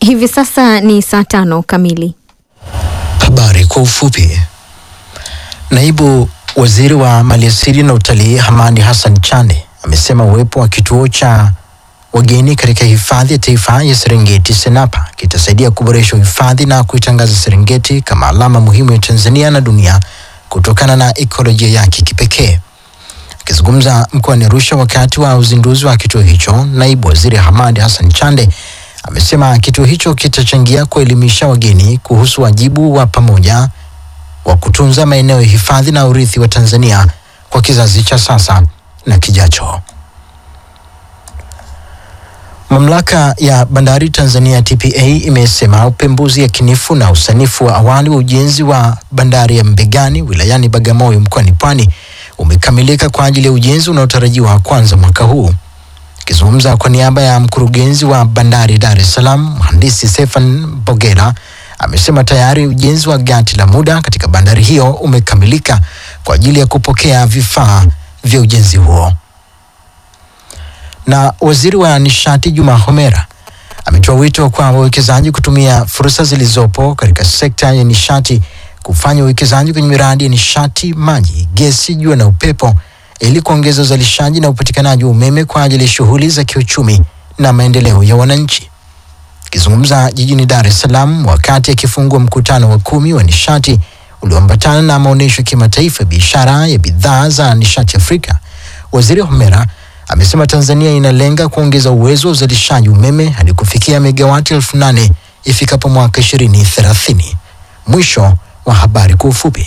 Hivi sasa ni saa tano kamili. Habari kwa ufupi. Naibu waziri wa maliasili na utalii Hamadi Hassan Chande amesema uwepo wa kituo cha wageni katika hifadhi ya taifa ya Serengeti Senapa kitasaidia kuboresha uhifadhi na kuitangaza Serengeti kama alama muhimu ya Tanzania na dunia kutokana na ekolojia yake kipekee. Akizungumza mkoani Arusha wakati wa uzinduzi wa kituo hicho, naibu waziri Hamadi Hassan Chande amesema kituo hicho kitachangia kuelimisha wageni kuhusu wajibu wa pamoja wa kutunza maeneo ya hifadhi na urithi wa Tanzania kwa kizazi cha sasa na kijacho. Mamlaka ya bandari Tanzania TPA imesema upembuzi yakinifu na usanifu wa awali wa ujenzi wa bandari ya Mbegani wilayani Bagamoyo mkoani Pwani umekamilika kwa ajili ya ujenzi unaotarajiwa kuanza mwaka huu. Akizungumza kwa niaba ya mkurugenzi wa bandari Dar es Salaam, mhandisi Stefan Bogela amesema tayari ujenzi wa gati la muda katika bandari hiyo umekamilika kwa ajili ya kupokea vifaa vya ujenzi huo. Na waziri wa nishati Juma Homera ametoa wito kwa wawekezaji kutumia fursa zilizopo katika sekta ya nishati kufanya uwekezaji kwenye miradi ya nishati, maji, gesi, jua na upepo ili kuongeza uzalishaji na upatikanaji wa umeme kwa ajili ya shughuli za kiuchumi na maendeleo ya wananchi. Akizungumza jijini Dar es Salaam wakati akifungua mkutano wa kumi wa nishati ulioambatana na maonyesho ya kimataifa ya biashara ya bidhaa za nishati Afrika, waziri Homera amesema Tanzania inalenga kuongeza uwezo wa uzalishaji umeme hadi kufikia megawati elfu nane ifikapo mwaka 2030. Mwisho wa habari kwa ufupi.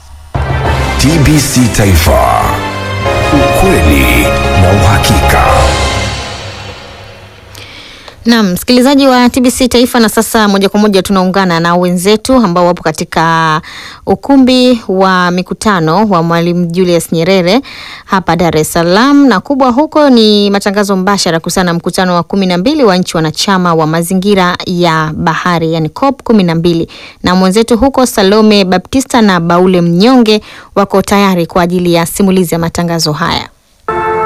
TBC Taifa, ukweli na uhakika. Naam, msikilizaji wa TBC Taifa, na sasa moja kwa moja tunaungana na wenzetu ambao wapo katika ukumbi wa mikutano wa Mwalimu Julius Nyerere hapa Dar es Salaam, na kubwa huko ni matangazo mbashara kuhusiana na mkutano wa kumi na mbili wa nchi wanachama wa mazingira ya bahari, yani COP kumi na mbili, na mwenzetu huko Salome Baptista na Baule Mnyonge wako tayari kwa ajili ya simulizi ya matangazo haya.